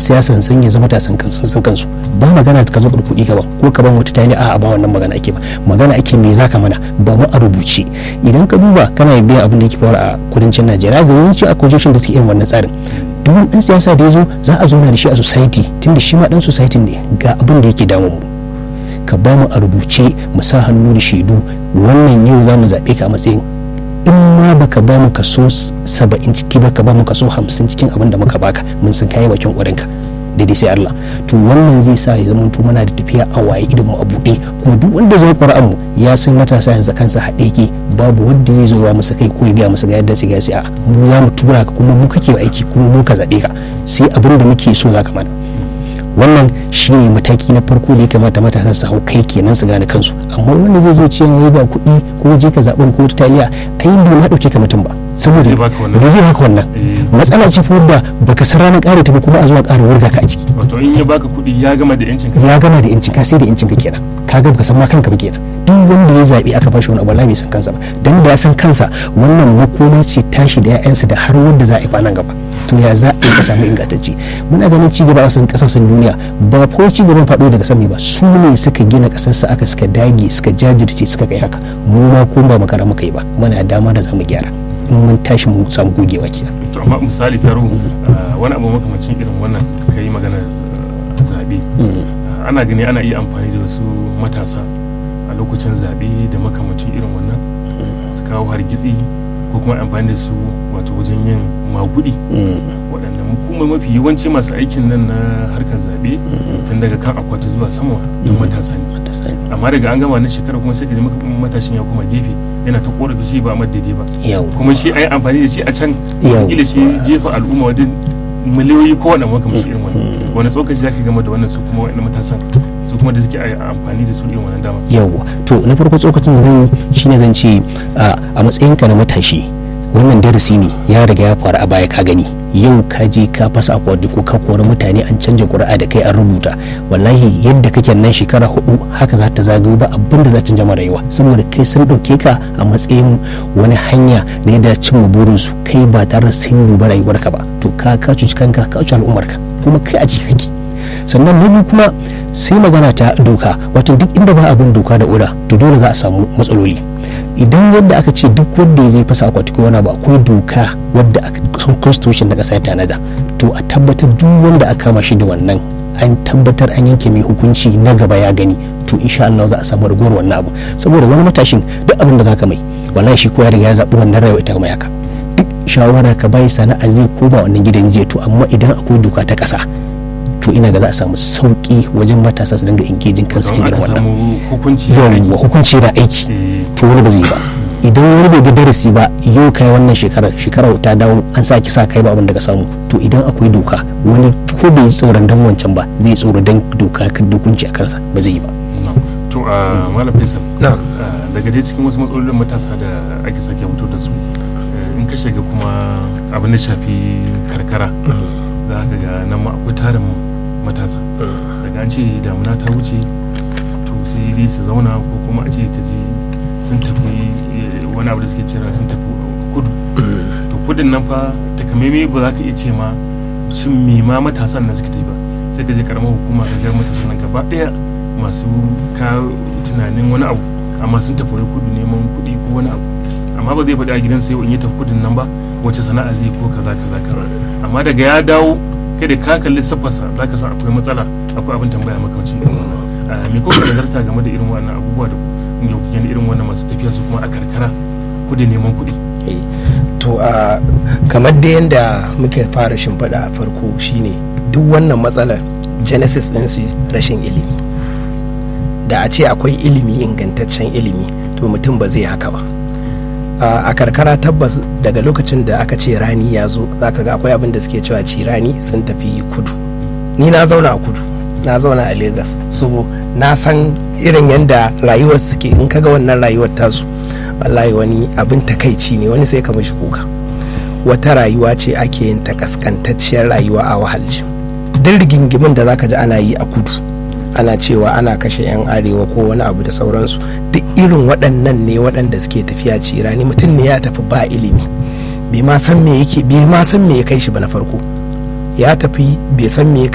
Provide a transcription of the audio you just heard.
siyasan san ya zama tasan kansu san kansu ba magana ka zo kuɗi ka ba ko ka ban wata tani a ba wannan magana ake ba magana ake me zaka mana ba mu a rubuce idan ka duba kana biyan abin da yake faru a kudancin Najeriya ga yawanci a kujoshin da suke irin wannan tsarin duk wani dan siyasa da ya zo za a zauna da shi a society tunda shi ma dan society ne ga abin da yake damun mu ka ba mu a rubuce mu sa hannu da shaidu wannan yau za mu zaɓe ka a matsayin in ma baka ba mu kaso saba'in ciki baka ba mu kaso hamsin cikin abin da muka baka mun san kayi bakin ƙwarinka daidai sai Allah to wannan zai sa ya zama muna da tafiya a waye idan mu a buɗe kuma duk wanda zai ƙwara'an mu ya san matasa yanzu kansa haɗe ke babu wanda zai zo masa kai ko ya gaya masa ga yadda sai ga sai a mu za mu tura ka kuma mu kake aiki kuma mu ka zaɓe ka sai abin da muke so za ka mana wannan shine mataki na farko da ya kamata matasa su hau kai kenan su gane kansu amma wanda zai zo cewa wai ba kuɗi ko je ka zaɓen ko ta taliya ai bai ma ɗauke ka mutum ba saboda da zai baka wannan matsala ce fa da baka san ranar ƙara ta ba kuma a zuwa ƙara wurga ka a ciki wato in ya baka kuɗi ya gama da yancin ka ya gama da yancin ka sai da yancin ka kenan ka ga baka san ma kanka ba kenan duk wanda ya zaɓi aka bashi wani abu wallahi bai san kansa ba dan da ya san kansa wannan makoma ce tashi da 'ya'yansa da har wanda za a yi nan gaba to ya za a ka samu ingantacce muna ganin ci gaba a san kasashen duniya ba ko ci gaban faɗo daga sami ba su ne suka gina kasarsa aka suka dage suka jajirce suka kai haka mu ma ko ba makara muka yi ba muna dama da zamu gyara in mun tashi mu samu gogewa kenan to amma misali faro wani abu makamacin irin wannan kai magana zabe ana gani ana iya amfani da wasu matasa a lokacin zabe da makamacin irin wannan su kawo hargitsi ko kuma amfani da su wato wajen yin magudi waɗanda kuma mafi yawanci masu aikin nan na harkar zaɓe tun daga kan akwati zuwa sama don matasa ne amma daga an gama na shekara kuma sai ka ji matashin ya koma gefe yana ta korafi shi ba amma daidai ba kuma shi ai amfani da shi a can kila shi jefa al'umma wajen miliyoyi ko wani makamashi irin wani wani tsokaci zaka gama da wannan su kuma wani matasan su kuma da suke amfani da su irin wannan dama yawwa to na farko tsokacin da zan shine zan ce a matsayinka na matashi wannan darasi ne ya riga ya faru a baya ka gani yau ka je ka fasa akwati ko ka kori mutane an canja ƙuri'a da kai an rubuta wallahi yadda kake nan shekara hudu haka za ta zagayo ba abin da za ta jama rayuwa saboda kai sun ɗauke ka a matsayin wani hanya na yadda cimma burinsu kai ba tare da sun duba rayuwarka ba to ka ka cuci kanka ka cuci al'ummarka kuma kai a ciki kake sannan na biyu kuma sai magana ta doka wato duk inda ba abin doka da oda to dole za a samu matsaloli idan yadda aka ce duk wanda ya zai fasa akwati ko wani abu akwai doka wadda son constitution na kasa ya tanada to a tabbatar duk wanda aka kama shi da wannan an tabbatar an yanke mai hukunci na gaba ya gani to insha Allah za a samu ragowar wannan abu saboda wani matashin duk abin da zaka mai wallahi shi ko ya riga ya zabi wannan rayuwa ita mai haka duk shawara ka bai sana'a zai koma wannan gidan jiya to amma idan akwai doka ta kasa to ina ga za a samu sauki wajen matasa su dinga engaging kansu cikin irin wannan yawwa hukunci da aiki to wani ba zai ba idan wani bai ga darasi ba yau kai wannan shekarar shekarar ta dawo an sa ki sa kai ba abin da ka samu to idan akwai doka wani ko bai tsoron dan wancan ba zai tsoro dan doka kan dokunci a kansa ba zai yi ba to a malam faisal daga dai cikin wasu matsalolin matasa da ake sake fito da su in ka shiga kuma abin da shafi karkara za ka ga nan ma akwai tarin matasa daga an ce damuna ta wuce to sai dai su zauna ko kuma a ce ka ji sun tafi wani abu da suke cira sun tafi kudu to kudin nan fa takamaimai ba za ka iya ce ma shin me ma matasan nan suke tafi ba sai ka je karamar hukuma ka ga matasan nan gaba daya masu ka tunanin wani abu amma sun tafi kudu neman kuɗi ko wani abu amma ba zai faɗi a gidan sai in yi tafi kudin nan ba wace sana'a zai ko kaza kaza kaza amma daga ya dawo kai da ka kalli siffarsa za ka san akwai matsala akwai abin tambaya makamacin irin wannan me kuma nazarta game da irin wannan abubuwa da kungiyar kungiyar da irin wannan masu tafiya su kuma a karkara kudi neman kuɗi to a kamar da yadda muke fara shimfiɗa a farko shine duk wannan matsalar genesis ɗin su rashin ilimi da a ce akwai ilimi ingantaccen ilimi to mutum ba zai haka ba a karkara tabbas daga lokacin da aka ce rani ya zo zaka ga akwai abin da suke cewa ci rani sun tafi kudu ni na zauna a kudu na zauna a Legas so na san irin yadda rayuwar suke in kaga wannan rayuwar tasu wallahi wani abin takaici ne wani sai ka mishi kuka wata rayuwa ce ake yin ta kaskantacciyar rayuwa a wahalci duk rigingimin da zaka ji ana yi a kudu ana cewa ana kashe 'yan arewa ko wani abu da sauransu duk irin waɗannan ne waɗanda suke tafiya cirani mutum ne ya tafi ba ilimi bai ma san me yake bai ma san me ya kai shi ba na farko ya tafi bai san me